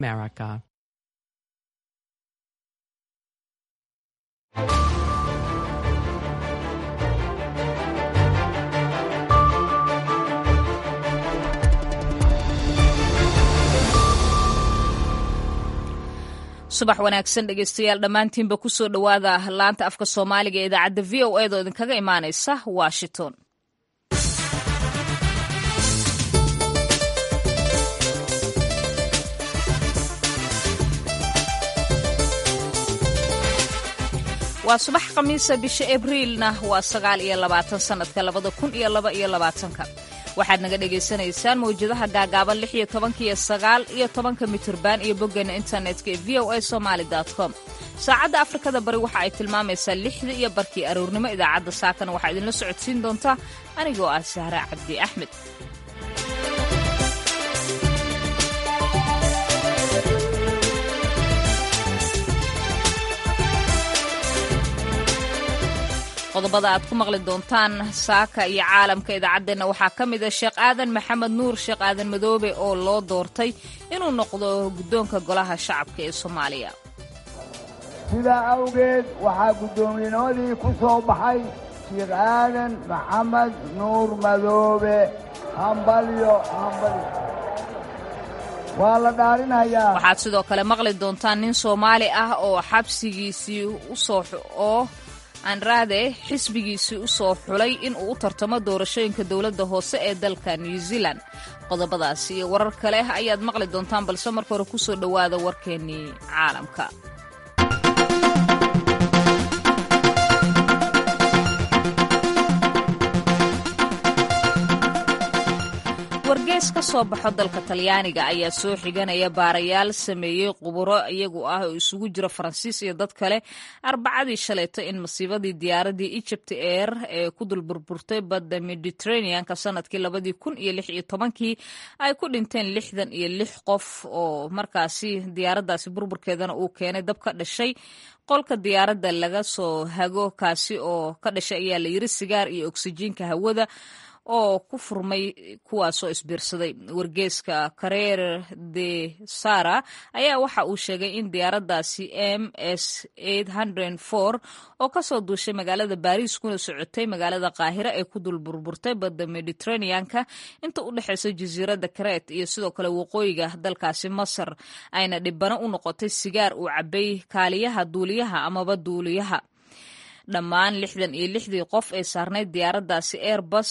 America. subax wanaagsan dhegeystayaal dhammaantiinba kusoo dhowaada laanta afka soomaaliga ee idaacadda v o eedoo idinkaga imaanaysa washington waa subax khamiisa bisha abriilna waa sagaal iyo labaatan sanadka labada kun iyo laba iyo labaatanka waxaad naga dhagaysanaysaan mawjadaha gaagaaban lix iyo tobanka iyo sagaal iyo tobanka mitirban iyo boggeena internetka ee v o a somaali com saacadda afrikada bari waxa ay tilmaamaysaa lixda iyo barkii aroornimo idaacadda saakana waxaa idinla socodsiin doontaa anigoo ah sahra cabdi axmed qodobada aad ku maqli doontaan saaka iyo caalamka idaacaddeenna waxaa ka mid a sheekh aadan maxamed nuur sheekh aadan madoobe oo loo doortay inuu noqdo guddoonka golaha shacabka ee soomaaliya sidaa awgeed waxaa guddoomiyennimadii ku soo baxay sheekh aadan maxamed nuur madoobe hambalyo hambalyo waa la dhaarinayaa waxaad sidoo kale maqli doontaan nin soomaali ah oo xabsigiisii usoo oo andrade xisbigiisii u soo xulay in uu u tartamo doorashooyinka dowladda hoose ee dalka new zealand qodobadaas iyo warar kale ayaad maqli doontaan balse marka hore kusoo dhowaada warkeennii caalamka wargees ka soo baxo dalka talyaaniga ayaa soo xiganaya baarayaal sameeyey quburo iyagu ah oo isugu jira faransiis iyo dad kale arbacadii shalayto in masiibadii diyaaradii egypt air ee ku dulburburtay badda mediterraneanka sanadkii labadii kun iyo lix iyo tobankii ay ku dhinteen lixdan iyo lix qof oo markaasi diyaaraddaasi burburkeedana uu keenay dab ka dhashay qolka diyaaradda laga soo hago kaasi oo ka dhashay ayaa la yiri sigaar iyo oksijiinka hawada oo ku furmay kuwaasoo isbiirsaday wargeeska kareer de sara ayaa waxa uu sheegay in diyaaraddaasi m s oo kasoo duushay magaalada baariis kuna socotay magaalada qaahira ee ku dul burburtay badda mediterraneanka inta u dhexeysa jasiiradda kareet iyo sidoo kale waqooyiga dalkaasi masar ayna dhibano u noqotay sigaar uu cabay kaaliyaha duuliyaha amaba duuliyaha dhammaan lixdan iyo lixdii qof ee saarnayd diyaaraddaasi airbus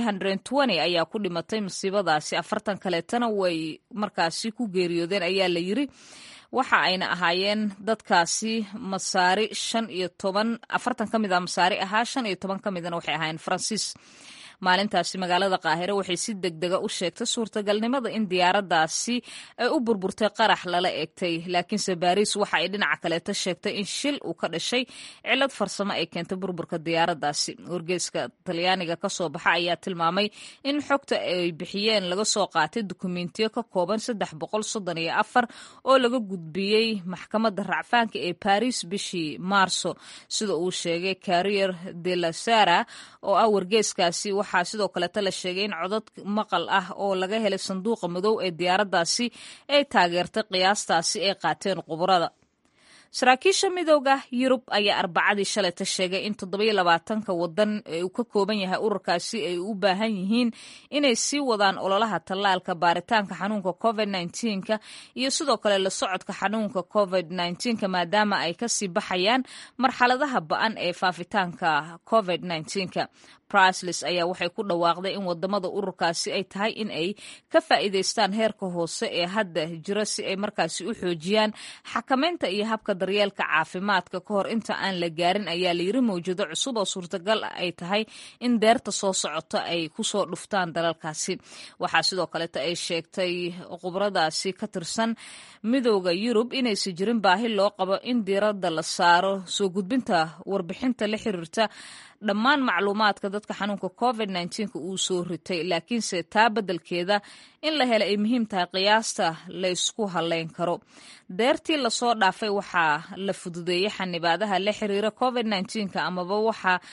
ayaa ku dhimatay masiibadaasi afartan kaleetana way markaasi ku geeriyoodeen ayaa la yiri waxa ayna ahaayeen dadkaasi masaari shan iyo toban afartan ka mid a masaari ahaa shan iyo toban ka midna waxay ahaayeen faransiis maalintaasi magaalada qaahire waxay si deg dega u sheegtay suurtagalnimada in diyaaraddaasi ay u burburtay qarax lala eegtay laakiinse baariis waxa ay dhinaca kaleeta sheegtay in shil uu ka dhashay cilad farsamo ay keentay burburka diyaaraddaasi wargeeska talyaaniga ka soo baxa ayaa tilmaamay in xogta ay bixiyeen laga soo qaatay dukumentiyo ka kooban saddex boqol soddon iyo afar oo laga gudbiyey maxkamadda racfaanka ee baris bishii maarso sida uu sheegay carrier de la sara oo ah wargeeskaasi waxaa sidoo kaleeta la sheegay in codad maqal ah oo laga helay sanduuqa madow ee diyaaraddaasi ay taageertay qiyaastaasi ay qaateen quburada saraakiisha midooda yurub ayaa arbacadii shalayta sheegay in toddobiyo labaatanka wadan ee uu ka kooban yahay ururkaasi ay u baahan yihiin inay sii wadaan ololaha tallaalka baaritaanka xanuunka covid nka iyo sidoo kale la socodka xanuunka covid nka maadaama ay kasii baxayaan marxaladaha ba-an ee faafitaanka covid nka brasles ayaa waxay ku dhawaaqday in wadamada ururkaasi ay tahay in ay ka faa'iidaystaan heerka hoose ee hadda jira si ay markaasi u xoojiyaan xakamaynta iyo habka daryeelka caafimaadka ka hor inta aan la gaarin ayaa layiri mawjado cusub oo suurtagal ay tahay in deerta soo socota ay kusoo dhuftaan dalalkaasi waxaa sidoo kaleeta ay sheegtay khubradaasi ka tirsan midooda yurub inaysan jirin baahi loo qabo in diiradda la saaro soo gudbinta warbixinta la xiriirta dhammaan macluumaadka dadka xanuunka covid uu soo ritay laakiinse taa beddelkeeda in la hela ay muhiim tahay qiyaasta laysku haleyn karo deertii lasoo dhaafay waxaa la fududeeyey xanibaadaha la xiriira covid amaba waxaa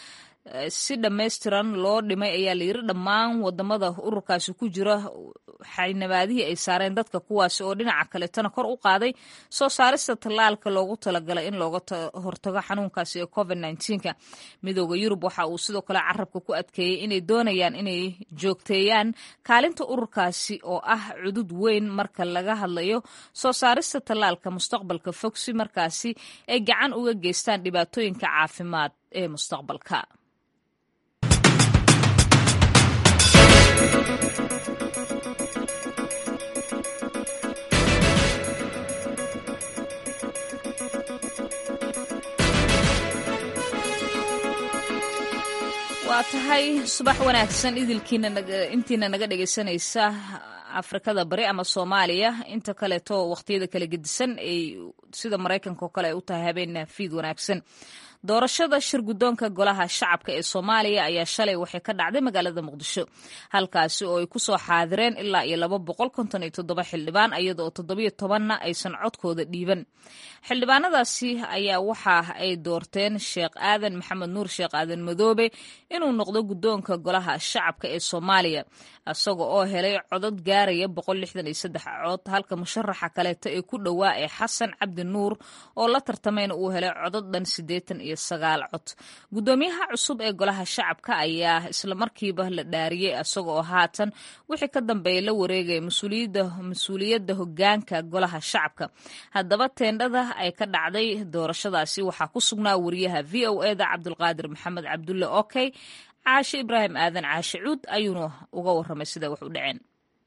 si dhammaystiran loo dhimay ayaa la yiri dhammaan wadamada ururkaasi ku jira xaynabaadihii ay saareen dadka kuwaasi oo dhinaca kaletana kor u qaaday soo saarista tallaalka loogu talagalay in looga hortago xanuunkaasi ee covid nka midooda yurub waxa uu sidoo kale carabka ku adkeeyey inay doonayaan inay joogteeyaan kaalinta ururkaasi oo ah cudud weyn marka laga hadlayo soo saarista tallaalka mustaqbalka fog si markaasi ay gacan uga geystaan dhibaatooyinka caafimaad ee mustaqbalka waa tahay subax wanaagsan idilkiina intiina naga dhegaysanaysa afrikada bari ama soomaaliya inta kaleeto waqtiyada kala gedisan ay sida maraykanka oo kale ay u tahay habeen fiid wanaagsan doorashada shir guddoonka golaha shacabka ee soomaaliya ayaa shalay waxay ka dhacday magaalada muqdisho halkaasi oo ay ku soo xaadireen ilaa iyo laba boqol konton iyo toddoba xildhibaan iyada oo toddobiyo tobanna aysan codkooda dhiiban xildhibaanadaasi ayaa waxa ay doorteen sheekh aadan maxamed nuur sheekh aadan madoobe inuu noqdo guddoonka golaha shacabka ee soomaaliya isaga oo helay codod gaaraya boqol lixdan iyo saddex cod halka musharaxa kaleeto ee ku dhowaa ee xasan cabdi nuur oo la tartamayna uu helay codod dhan siddeetan iyo sagaal cod guddoomiyaha cusub ee golaha shacabka ayaa islamarkiiba la dhaariyey isaga oo haatan wixii ka dambeeya la wareegaya mas-uuliyadda hogaanka golaha shacabka haddaba teendhada ay ka dhacday doorashadaasi waxaa ku sugnaa wariyaha v o eda cabdulqaadir maxamed cabdulle okey caashe ibraahim aadan caashe cuud ayuuna uga waramay sida wax u dhaceen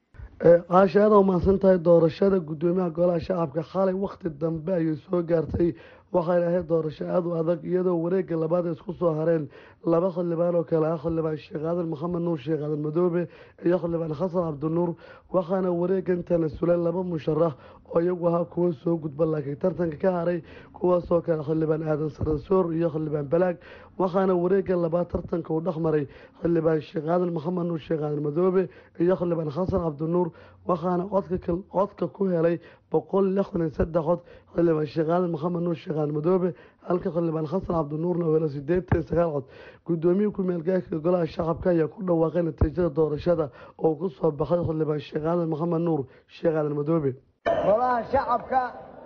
caashe aada u mahadsan tahay doorashada guddoomiyaha golaha shacabka xalay wakhti dambe ayay soo gaartay waxayna ahayd doorasho aada u adag iyadoo wareegga labaad ay isku soo hareen laba xildhibaan oo kale ah xildhibaan sheekh aadan maxamed nuur sheekh aadan madoobe iyo xildhibaan xasan cabdinuur waxaana wareeggan tanasulay laba musharax oo iyagu ahaa kuwo soo gudba laakiin tartanka ka haray kuwaasoo kale xildhibaan aadan saransoor iyo xildhibaan balaag waxaana wareegga labaad tartanka uu dhex maray xildhibaan sheekh aadan maxamed nuur sheekh aadan madoobe iyo xildhibaan xasan cabdinuur waxaana codka ku helay boqol lixdan iyo saddex cod xildhibaan sheekh aadan maxamed nuur sheekh aadan madoobe halka xildhibaan xasan cabdinuurna uu helo sideetan iyo sagaal cod gudoomiyii ku-meelgaarka golaha shacabka ayaa ku dhawaaqay natiijada doorashada oo ku soo baxay xildhibaan sheekh aadan maxamed nuur sheekh aadan madoobe golaha shacabka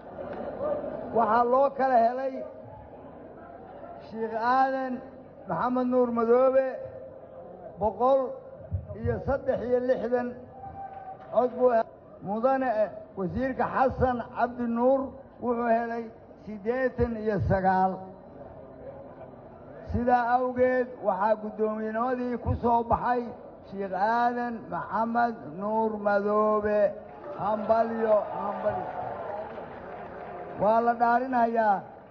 waxaa loo kala helay sheekh aadan maxamed nuur madoobe boqol iyo saddex iyo lixdan cod buu mudane wasiirka xasan cabdi nuur wuxuu helay siddeetan iyo sagaal sidaa awgeed waxaa guddoomiyennimadii ku soo baxay sheekh aadan maxamed nuur madoobe hambalyo hambalyo waa la dhaarinayaa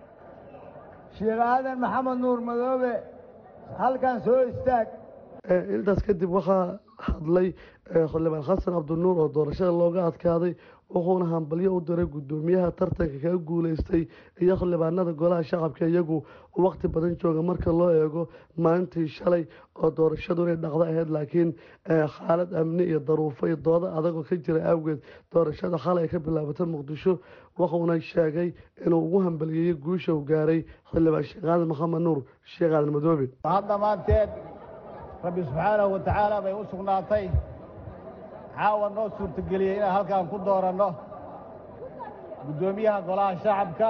sheekh aadan maxamed nuur madoobe halkan soo istaag intaas kadib waxaa hadlay xildhibaan xasan cabdinuur oo doorashada looga adkaaday wuxuuna hambalyo u diray guddoomiyaha tartanka kaga guuleystay iyo xildhibaanada golaha shacabka iyagu waqti badan jooga marka loo eego maalintii shalay oo doorashadu inay dhaqdo ahayd laakiin xaalad amni iyo daruufo iyo doodo adagoo ka jira awgeed doorashada xalay ay ka bilaabatay muqdisho wuxuuna sheegay inuu ugu hambaliyeeyey guusha uu gaaray xildhibaan sheekh aadan maxamed nuur sheekh aadan madoobe dhammaanteed rabbi subxaanahu wa tacaala bay u sugnaatay caawa noo suurtageliyey inaan halkaan ku dooranno guddoomiyaha golaha shacabka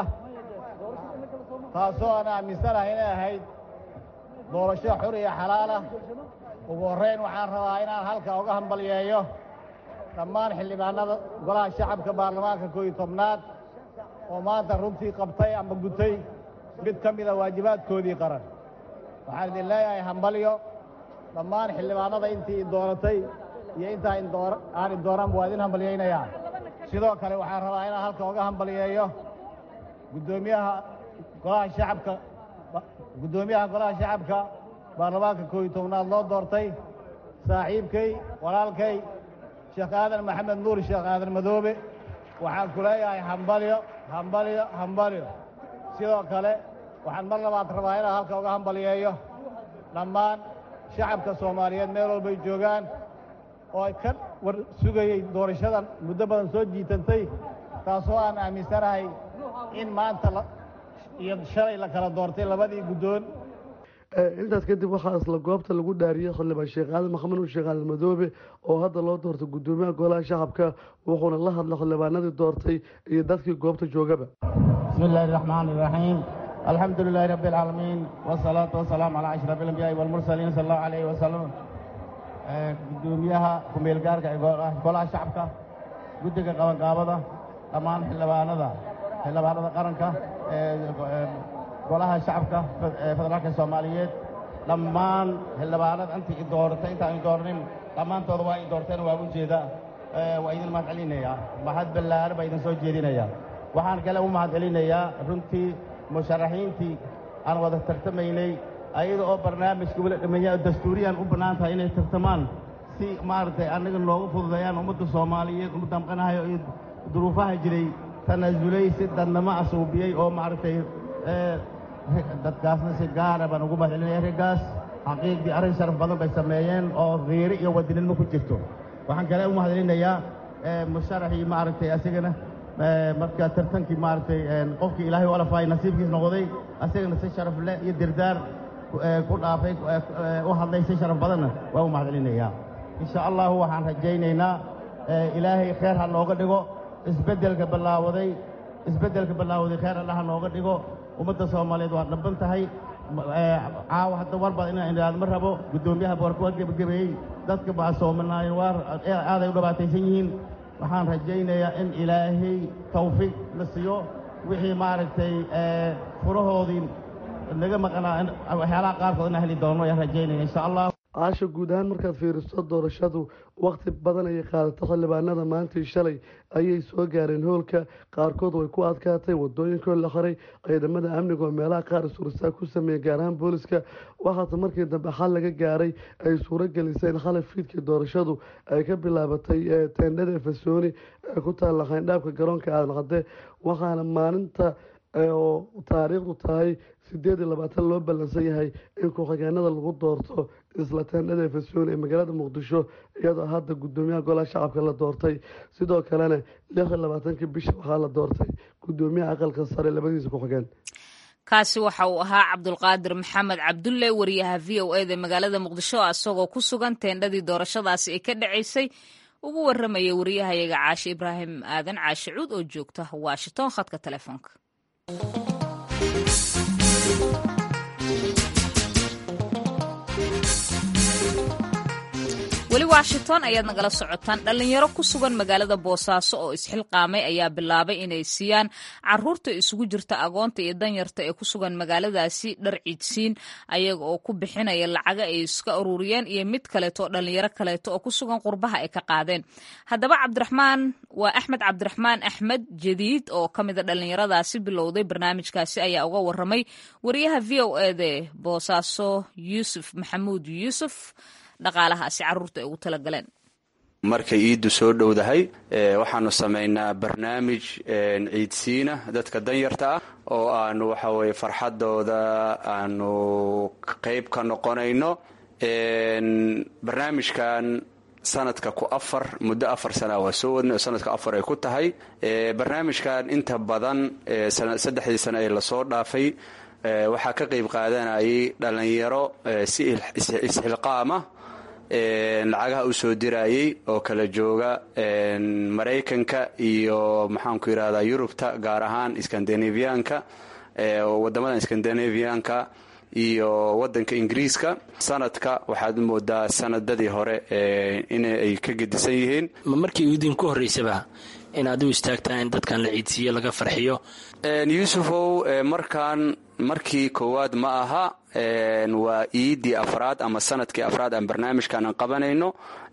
taasoo aan aaminsanahay inay ahayd doorasho xur iyo xalaalah ugu horrayn waxaan rabaa inaan halkaa uga hambalyeeyo dhammaan xildhibaanada golaha shacabka baarlamaanka kooiyo tobnaad oo maanta runtii qabtay ama gutay mid ka mida waajibaadkoodii qaran waxaan idin leeyahay hambalyo dhammaan xildhibaanada intii dooratay iyo intaa aan idooranba waa idin hambalyaynayaa sidoo kale waxaan rabaa inaan halka uga hambalyeeyo guddoomiyaha golaha shacabka guddoomiyaha golaha shacabka baarlamaanka kooiyo tobnaad loo doortay saaxiibkay walaalkay sheekh aadan maxamed nuur sheekh aadan madoobe waxaan ku leeyahay hambalyo hambalyo hambalyo sidoo kale waxaan mar labaad rabaa inaan halka uga hambalyeeyo dhammaan shacabka soomaaliyeed meel walbay joogaan oo ay ka war sugayey doorashadan muddo badan soo jiitantay taasoo aan aaminsanahay in maanta iyo shalay la kala doortay labadii guddoon intaas kadib waxaa isla goobta lagu dhaariyey xildhibaan sheekh aadan maxamed nuur sheekh aadan madoobe oo hadda loo doortay guddoomiyaha golaha shacabka wuxuuna la hadlay xildhibaanadii doortay iyo dadkii goobta joogaba bismi illaahi raxmaan iraxiim alxamdu lilaahi rabbi alcaalamiin wasalaatu wasalaamu calaa ashraf alambiyaai walmursaliin sala allahu calayhi wasalam guddoomiyaha ku-meelgaarka ee golaha shacabka guddiga qabanqaabada dhammaan xildhibaanada xildhibaanada qaranka golaha shacabka federaalka soomaaliyeed dhammaan xildhibaanada intii i dooratay intaan i dooranin dhammaantooda waa i doorteen waa u jeeda waa idin mahad celinayaa mahad ballaaran baa idin soo jeedinayaa waxaan kale u mahad celinayaa runtii musharaxiintii aan wada tartamaynay ayada oo barnaamijka weli dhameeya dastuuriyan u bannaan tahay inay tartamaan si maaragtay annaga noogu fududeeyaan ummadda soomaaliyeed u damqanahayo iyo duruufaha jiray tanaasulay si dadnamo asuubiyey oo maaragtay dadkaasna si gaara baan ugu mahad celinaya raggaas xaqiiqdii arrin sharaf badan bay sameeyeen oo khiiri iyo wadinimo ku jirto waxaan kale u mahad celinayaa musharaxii maaragtay asigana marka tartankii maaragtay qofkii ilaahay u alafaay nasiibkiis noqday asagana si sharaf leh iyo dirdaar ku dhaafay u hadlay si sharaf badanna waa u mahad celinayaa insha allahu waxaan rajaynaynaa ilaahay kheer ha nooga dhigo isbeddelka ballaawaday isbeddelka ballaawaday kheer allah ha nooga dhigo ummadda soomaaliyeed waa dhabban tahay caawa hadda war baad inaan idhaahdo ma rabo guddoomiyaha boorka waa gebagabeeyey dadka baa soomanaayen waa aaday u dhibaataysan yihiin waxaan rajaynayaa in ilaahay tawfiiq la siiyo wixii maaragtay furahoodii naga maqnaa waxyaalaha qaarkood inaan heli doono ayaan rajaynaya insha allah caasha guud ahaan markaad fiiriso doorashadu wakhti badan ayay qaadato xildhibaanada maantii shalay ayay soo gaareen hoolka qaarkood way ku adkaatay wadooyinkoo la xiray ciidamada amniga oo meelaha qaar suursaa ku sameeyey gaar ahaan booliska waxaase markii dambe xal laga gaaray ay suuro gelisay in xalay fiidkii doorashadu ay ka bilaabatay teendhada fasooni ee ku taalla xayndhaabka garoonka aadan cadde waxaana maalinta oo taariikhdu tahay sideed iyo labaatan loo ballansan yahay in ku-xigeenada lagu doorto isla teendhada fasoon ee magaalada muqdisho iyadoo hadda guddoomiyaha golaha shacabka la doortay sidoo kalena lix iyo labaatankii bisha waxaa la doortay guddoomiyaha aqalka sare labadiisa ku-xigeen kaasi waxa uu ahaa cabdulqaadir maxamed cabdulle wariyaha v o eda magaalada muqdisho isagoo ku sugan teendhadii doorashadaasi ay ka dhacaysay ugu waramaya wariyahayaga caashe ibraahim aadan caashe cuud oo joogta washington khadka telefoonka weli washington ayaad nagala socotaan dhallinyaro ku sugan magaalada boosaaso oo isxilqaamay ayaa bilaabay inay siiyaan caruurta isugu jirta agoonta iyo danyarta ee ku sugan magaaladaasi dhar ciidsiin ayaga oo ku bixinaya lacaga ay iska ururiyeen iyo mid kaleeto oo dhallinyaro kaleeto oo ku sugan qurbaha ay ka qaadeen haddaba cabdiraxmaan waa axmed cabdiraxmaan axmed jadiid oo ka mida dhallinyaradaasi bilowday barnaamijkaasi ayaa uga waramay wariyaha v o ede boosaaso yuusuf maxamuud yuusuf dhaqaalahaasi caruurta ay ugu talagaleen markay iiddu soo dhowdahay waxaanu samaynaa barnaamij ciidsiina dadka danyarta ah oo aanu waxa weye farxadooda aanu qayb ka noqonayno barnaamijkan sanadka ku afar muddo afar sana waa soo wadnay oo sanadka afar ay ku tahay barnaamijkan inta badan saddexdii sano ee lasoo dhaafay waxaa ka qayb qaadanayay dhallinyaro si isxilqaama lacagaha u soo dirayay oo kala jooga maraykanka iyo maxaanku yidhahdaa yurubta gaar ahaan skandinaviyaanka wadamadan skandinaviyaanka iyo wadanka ingiriiska sanadka waxaad moodaa sanadadii hore inay ka gedisan yihiin markii idinku horeysaba in adigu istaagtaa in dadkan la ciidsiiyo laga farxiyo yuusufow markaan markii koowaad ma aha waa iidii afraad ama sanadkii afraad aan barnaamijkan aan qabanayno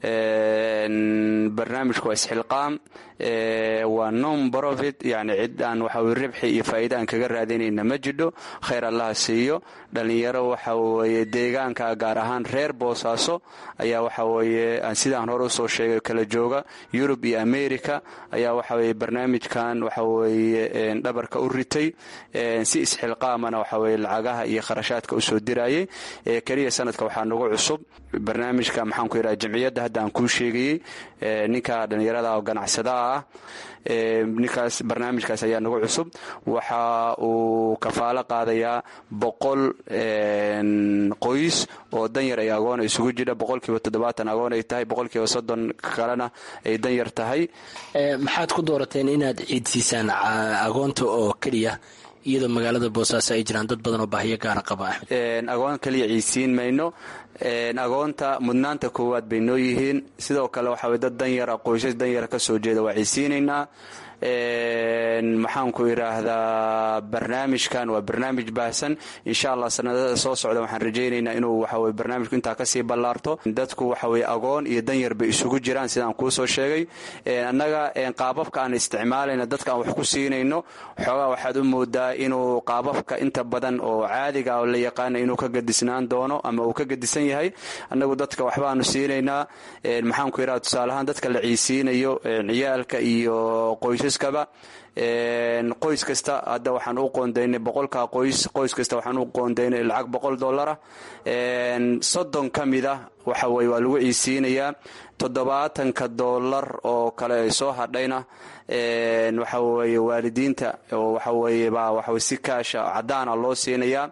barnaamijku waa isxilqaam waa non profit yani cid aan waxaweye ribxi iyo faa'iida aan kaga raadinayna ma jidho khayr allaha siiyo dhallinyaro waxa weeye deegaanka gaar ahaan reer boosaaso ayaa waxa weeye sidaan hore usoo sheegay kala jooga yurub iyo america ayaa waxa weye barnaamijkan waxa weeye dhabarka u ritay si isxilqaamana dambana waxa weye lacagaha iyo kharashaadka usoo dirayay keliya sanadka waxaa nagu cusub barnaamijka maxaan ku yidhaha jamciyadda hadda aan kuu sheegayey ninka dhallinyarada oo ganacsadaha ah ninkaas barnaamijkaas ayaa nagu cusub waxa uu kafaalo qaadayaa boqol qoys oo danyar ay agoona isugu jira boqolkiiba toddobaatan agoon ay tahay boqolkiiba soddon kalena ay danyar tahay maxaad ku doorateen inaad ciidsiisaan agoonta oo keliya iyadoo magaalada boosaaso ay jiraan dad badan oo baahiyo gaara qaba axmed agoon kaliya ciidsiin mayno agoonta mudnaanta koowaad bay noo yihiin sidoo kale waxa weye dad danyara qoysas danyara ka soo jeeda waa ciidsiinaynaa maxaan ku idhaahdaa barnaamijkan waa barnaamij baahsan insha allah sanadada soo socda waxaan rajaynaynaa inuu waxaweye barnaamijku intaa kasii ballaarto dadku waxaweye agoon iyo danyar bay isugu jiraan sidaan kuu soo sheegay annaga qaababka aan isticmaalayna dadka aan wax ku siinayno xoogaa waxaad u moodaa inuu qaababka inta badan oo caadiga oo la yaqaana inuu ka gadisnaan doono ama uu ka gadisan yahay annagu dadka waxbaanu siinaynaa maxaan ku idhahda tusaaleahaan dadka la ciisiinayo ciyaalka iyo qoysas qoys kasta hadda waxaan u qoondaynay boqolka qoys qoys kasta waxaan u qoondaynay lacag boqol dollara soddon ka mid a waxa weye waa lagu ciisiinayaa toddobaatanka dollar oo kale ay soo hadhayna waxa weye waalidiinta oo waxa weye baa waxawe si kaasha caddaana loo siinayaa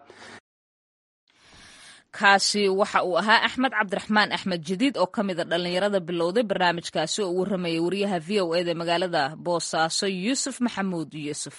kaasi waxa uu ahaa axmed cabdiraxmaan axmed jadiid oo ka mida dhallinyarada bilowday barnaamijkaasi oo uu waramayay wariyaha v o eda magaalada boosaaso yuusuf maxamuud yuusuf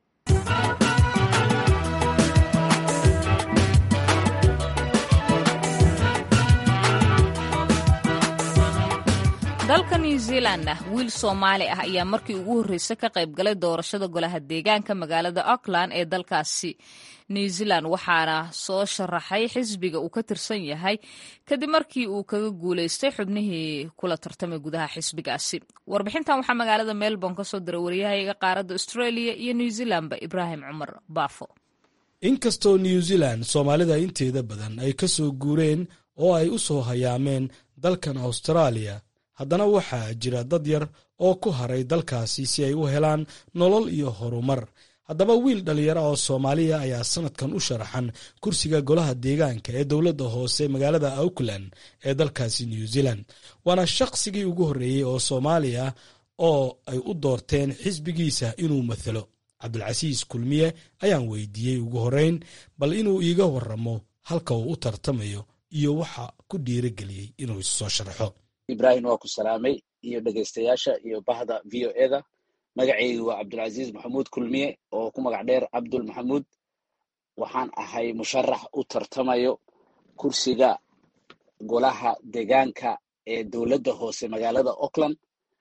dalka new zealandna wiil soomaali ah ayaa markii ugu horreysay ka qayb galay doorashada golaha deegaanka magaalada auckland ee dalkaasi new zealand waxaana soo sharaxay xisbiga uu ka tirsan yahay kadib markii uu kaga guulaystay xubnihii kula tartamay gudaha xisbigaasi warbixintan waxaa magaalada melbourne ka soo diray waryahayaga qaaradda australia iyo new zealandba ibraahim cumar baafo inkastoo new zealand soomaalida inteeda badan ay ka soo guureen oo ay u soo hayaameen dalkan austraaliya haddana waxaa jira dad yar oo ku haray dalkaasi si ay u helaan nolol iyo horumar haddaba wiil dhallinyaro oo soomaaliya ayaa sanadkan u sharaxan kursiga golaha deegaanka ee dowladda hoose magaalada auckland ee dalkaasi new zealand waana shaqsigii ugu horreeyey oo soomaaliya oo ay u doorteen xisbigiisa inuu mathalo cabdulcasiis kulmiye ayaan weydiiyey ugu horreyn bal inuu iiga warramo halka uu u tartamayo iyo waxa ku dhiirageliyey inuu isu soo sharaxo ibrahim waa ku salaamay iyo dhegaystayaasha iyo bahda v o eda magacaygu waa cabdulcasiis maxamuud kulmiye oo ku magac dheer cabdul maxamuud waxaan ahay musharax u tartamayo kursiga golaha deegaanka ee dowladda hoose magaalada auckland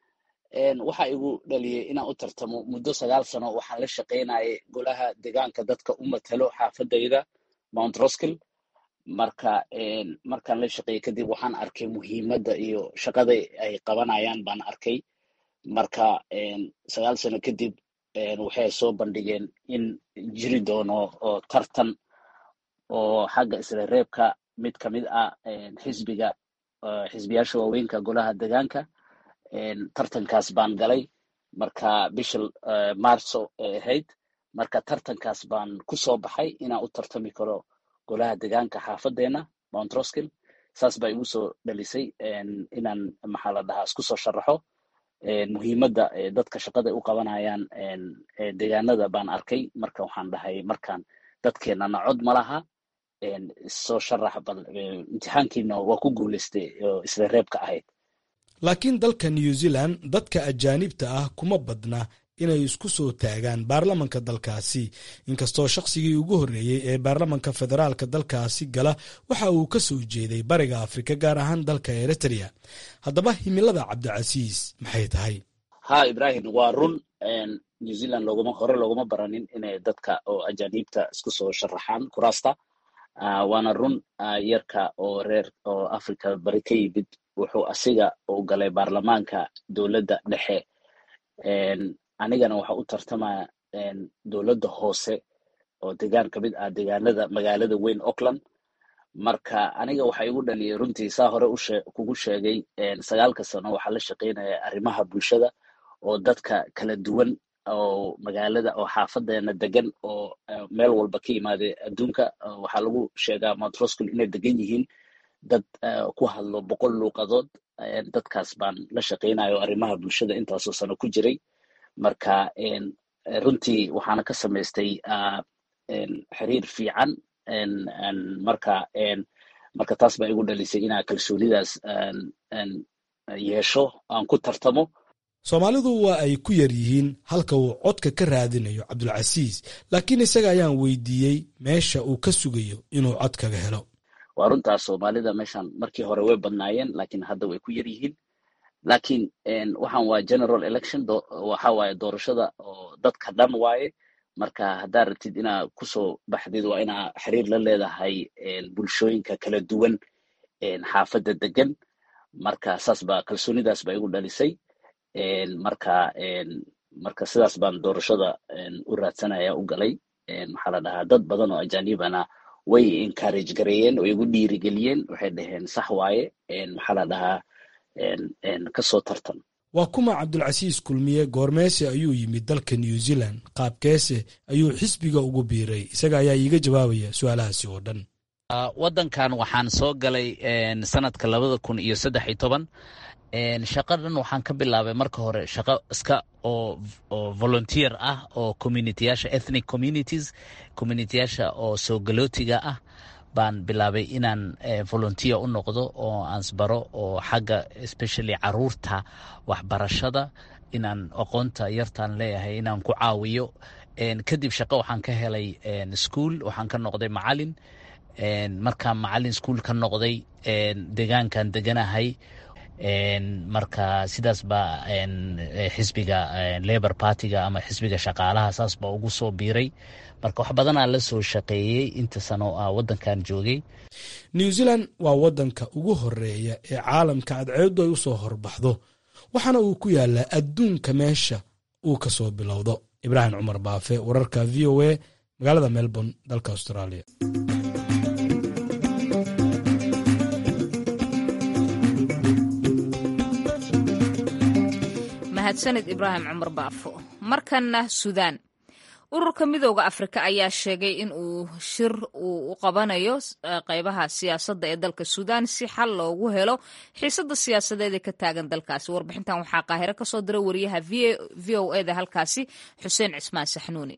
waxa igu dhaliyey inaan u tartamo muddo sagaal sano waxaan la shaqaynayay golaha deegaanka dadka u matalo xaafadayda mount roskill marka markaan la shaqeeyey kadib waxaan arkay muhiimadda iyo shaqada ay qabanayaan baan arkay marka sagaal sano kadib waxay soo bandhigeen in jiri doono oo tartan oo xagga isla reebka mid ka mid ah xisbiga xisbiyaasha waaweynka golaha deegaanka tartankaas baan galay marka bisha marso ay ahayd marka tartankaas baan ku soo baxay inaan u tartami karo golaha deegaanka xaafadeena mount roskill saas baa igu soo dhalisay inaan maxaa la dhahaa isku soo sharaxo muhiimadda dadka shaqada u qabanayaan deegaanada baan arkay marka waxaan dhahay markaan dadkeenana cod ma laha soo sharax bal imtixaankiina waa ku guulaystay oo isla reebka ahayd laakiin dalka new zealand dadka ajaanibta ah kuma badna inay isku soo taagaan baarlamanka dalkaasi inkastoo shaqsigii ugu horreeyey ee baarlamanka federaalka dalkaasi gala waxa uu ka soo jeeday bariga afrika gaar ahaan dalka eritrea haddaba himilada cabdicasiis maxay tahay ha ibrahim waa run new zealand looguma hore looguma baranin inay dadka oo ajaaniibta isku soo sharaxaan kuraasta waana run yarka oo reer oo africa bari ka yimid wuxuu asiga u galay baarlamaanka dowladda dhexe anigana waxa u tartamaya dowladda hoose oo deegaan ka mid ah deegaanada magaalada weyn auckland marka aniga waxa igu dhaliyay runtii saa hore kugu sheegay sagaalka sano waxaa la shaqaynaya arrimaha bulshada oo dadka kala duwan oo magaalada oo xaafadeena degan oo meel walba ka yimaada adduunka waxaa lagu sheegaa mount roscoll inay degan yihiin dad ku hadlo boqol luuqadood dadkaas baan la shaqaynayo arrimaha bulshada intaasoo sano ku jiray marka runtii waxaana ka samaystay xiriir fiican marka marka taas baa igu dhalisay inaa kalsoonidaas yeesho aan ku tartamo soomaalidu waa ay ku yar yihiin halka uu codka ka raadinayo cabdulcasiis laakiin isaga ayaan weydiiyey meesha uu ka sugayo inuu cod kaga helo waa runtaas soomaalida meeshan markii hore way badnaayeen laakiin hadda way ku yar yihiin laakiin waxaan waa general election waxa waaye doorashada oo dadka dhan waaye marka haddaad rabtid inaa kusoo baxdid waa inaa xiriir la leedahay bulshooyinka kala duwan xaafadda degan marka saas baa kalsoonidaas baa igu dhalisay marka marka sidaas baan doorashada u raadsanaya u galay maxaa la dhahaa dad badan oo ajaanibana way encourage gareeyeen oo igu dhiirigeliyeen waxay dhaheen sax waaye maxaa la dhahaa kasoo tartan waa kuma cabdulcasiis kulmiye goormeese ayuu yimid dalka new zealand qaabkeese ayuu xisbiga ugu biiray isaga ayaa iiga jawaabaya su-aalahaasi oo dhan waddankan waxaan soo galay sanadka labada kun iyo saddex iyo toban shaqo dhan waxaan ka bilaabay marka hore shaqo iska oo oo volunteer ah oo communityyaasha ethnic communities communityyaasha oo soo galootiga ah baan bilaabay inaan volunteer u noqdo oo aansbaro oo xagga especially caruurta waxbarashada inaan aqoonta yartaan leeyahay inaan ku caawiyo kadib shaqo waxaan ka helay school waxaan ka noqday macalin markaan macalin school ka noqday degaankan deganahay marka sidaas baa xisbiga labor partiga ama xisbiga shaqaalaha saas baa ugu soo biiray marka wax badanaa la soo shaqeeyey inta sano a waddankan joogay new zealand waa waddanka ugu horeeya ee caalamka cadceeddu ay u soo horbaxdo waxaana uu ku yaalaa adduunka meesha uu ka soo bilowdo ibraahim cumar baafe wararka v o a magaalada melbourne dalka australia mahadsanid ibraahim cumar baafo markanna suudaan ururka midooda afrika ayaa sheegay in uu shir uu u qabanayo qeybaha siyaasadda ee dalka suudaan si xal loogu helo xiisada siyaasadeed ee ka taagan dalkaasi warbixintan waxaa qaahiro kasoo diray wariyaha v o eda halkaasi xuseen cismaan saxnuuni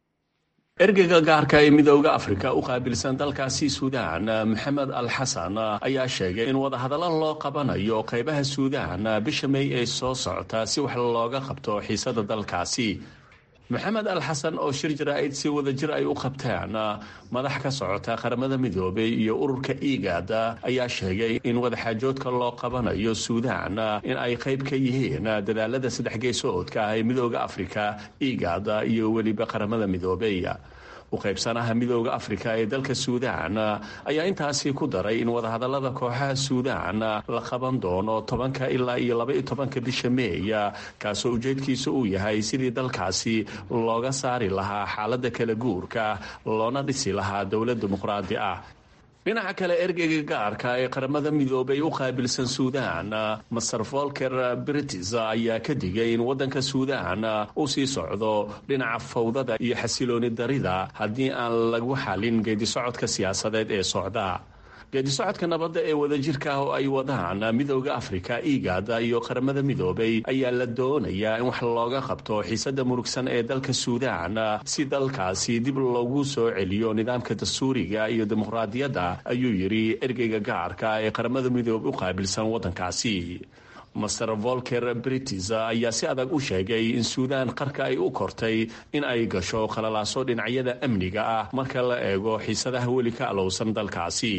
ergeyga gaarka ee midooda afrika u qaabilsan dalkaasi suudaan maxamed al xasan ayaa sheegay in wadahadallo loo qabanayo qaybaha suudaan bisha may ee soo socota si wax looga qabto xiisada dalkaasi maxamed al xasan oo shir jaraa'id si wadajir ay u qabteen madax ka socota qaramada midoobay iyo ururka igaad ayaa sheegay in wadaxaajoodka loo qabanayo suudaan in ay qayb ka yihiin dadaalada saddex geesoodka ah ee midooda afrika igaad iyo weliba qaramada midoobay u qaybsanaha midooda afrika ee dalka suudaan ayaa intaasi ku daray in wadahadalada kooxaha suudaan la qaban doono tobanka ilaa iyo laba iyo tobanka bisha meeya kaasoo ujeedkiisa uu yahay sidii dalkaasi looga saari lahaa xaaladda kala guurka loona dhisi lahaa dowlad dimuqraadi ah dhinaca kale ergeyga gaarka ee qaramada midoobay u qaabilsan suudaan master volker britis ayaa ka digay in waddanka suudaan uu sii socdo dhinaca fawdada iyo xasilooni darida haddii aan lagu xalin geedisocodka siyaasadeed ee socda geedisocodka nabadda ee wadajirka ah oo ay wadaan midooda afrika igaada iyo qaramada midoobay ayaa la doonayaa in wax looga qabto xiisada murugsan ee dalka suudaan si dalkaasi dib loogu soo celiyo nidaamka dastuuriga iyo dimuqraadiyadda ayuu yidhi ergeyga gaarka ee qaramada midoobay u qaabilsan waddankaasi master volker britis ayaa si adag u sheegay in suudaan qarka ay u kortay in ay gasho qalalaaso dhinacyada amniga ah marka la eego xiisadaha weli ka alowsan dalkaasi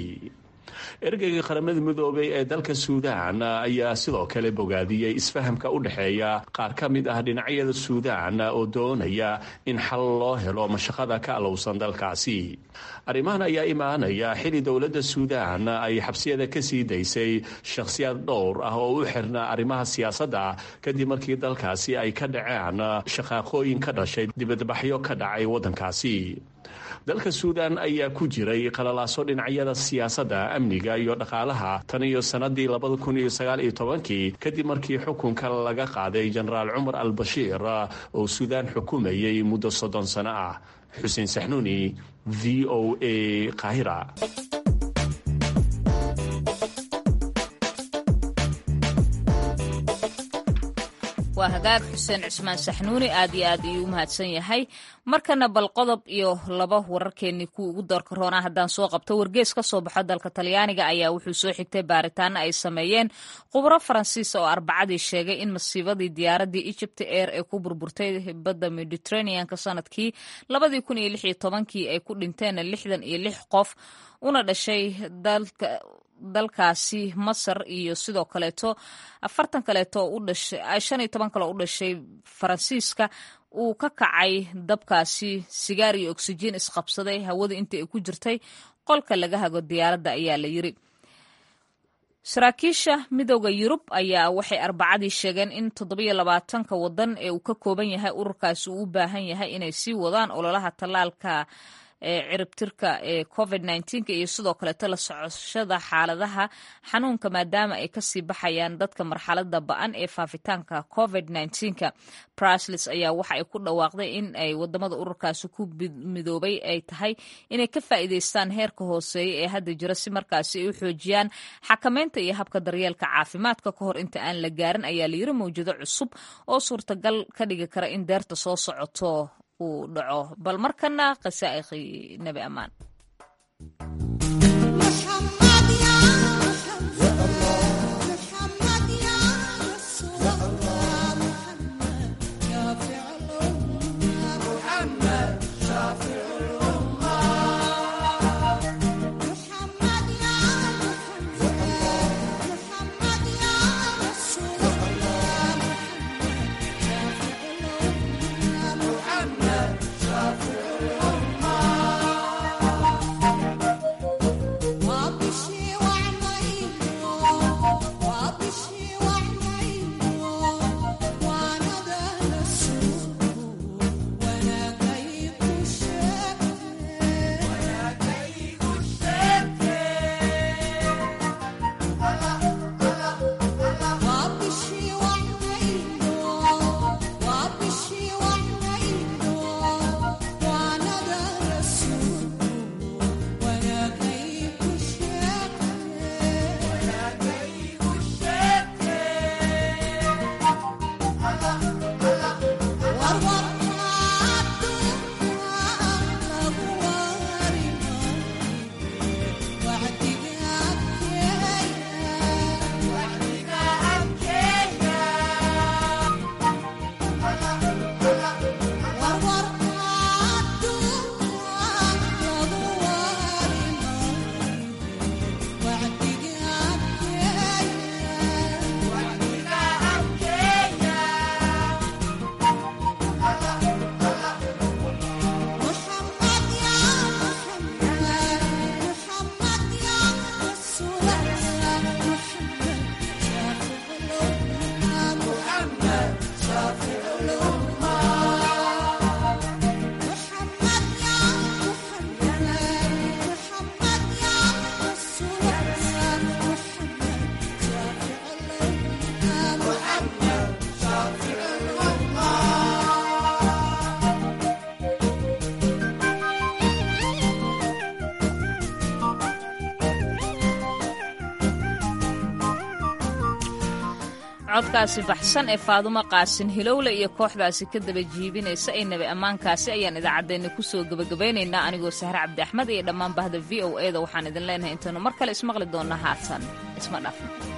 ergeyga qaramada midoobay ee dalka suudaan ayaa sidoo kale bogaadiyey isfahamka u dhexeeya qaar ka mid ah dhinacyada suudaan oo doonaya in xal loo helo mashaqada ka alowsan dalkaasi arrimahan ayaa imaanaya xili dowladda suudaan ay xabsiyada ka sii daysay shakhsiyaad dhowr ah oo u xirna arrimaha siyaasadda kadib markii dalkaasi ay ka dhaceen shaqaaqooyin ka dhashay dibadbaxyo ka dhacay waddankaasi dalka suudaan ayaa ku jiray qalalaaso dhinacyada siyaasadda amniga iyo dhaqaalaha tan iyo sannadii labada kun iyo sagaal iyo tobankii kadib markii xukunka laga qaaday jenaraal cumar al bashiir oo suudaan xukumayay muddo soddon sano ah xuseen saxnuuni v o a qaahira waa hagaag xuseen cismaan saxnuuni aad iyo aad ayuu u mahadsan yahay markana bal qodob iyo laba wararkeenii kuwa ugu doorka roonaa haddaan soo qabto wargees ka soo baxo dalka talyaaniga ayaa wuxuu soo xigtay baaritaano ay sameeyeen khubro faransiis oo arbacadii sheegay in masiibadii diyaaradii egypt air ee ku burburtay badda mediterraneanka sanadkii labadii kun iyo lix iyo tobankii ay ku dhinteen lixdan iyo lix qof una dhashay dalka dalkaasi masar iyo sidoo kaleeto afartan kaleeto u dhashay shan iyo toban kale u dhashay faransiiska uu ka kacay dabkaasi sigaar iyo oksijiin isqabsaday hawada inta ay ku jirtay qolka laga hago diyaaradda ayaa la yiri saraakiisha midooda yurub ayaa waxay arbacadii sheegeen in toddobiyo labaatanka wadan ee uu ka kooban yahay ururkaasi uu u baahan yahay inay sii wadaan ololaha tallaalka ee ciribtirka ee covid nneteen-ka iyo sidoo kaleeto la socoshada xaaladaha xanuunka maadaama ay kasii baxayaan dadka marxalada ba-an ee faafitaanka covid nneteenka braslis ayaa waxa ay ku dhawaaqday in ay wadamada ururkaasi ku midoobay ay tahay inay ka faa'iideystaan heerka hooseeya ee hadda jira si markaasi ay u xoojiyaan xakameynta iyo habka daryeelka caafimaadka ka hor inta aan la gaarin ayaa layiri mawjado cusub oo suurtagal ka dhigi kara in deerta soo socoto uu dhaco bal markana khasaa'iqi nebi ammaan codkaasi baxsan ee faadumo qaasin hilowle iyo kooxdaasi ka daba jiibinaysa ee nebi ammaankaasi ayaan idaacaddeenna kusoo gebagabeynaynaa anigoo sahre cabdi axmed iyo dhammaan bahda v o e da waxaan idin leenahay intaenu mar kale ismaqli doonna haatan isma dhafno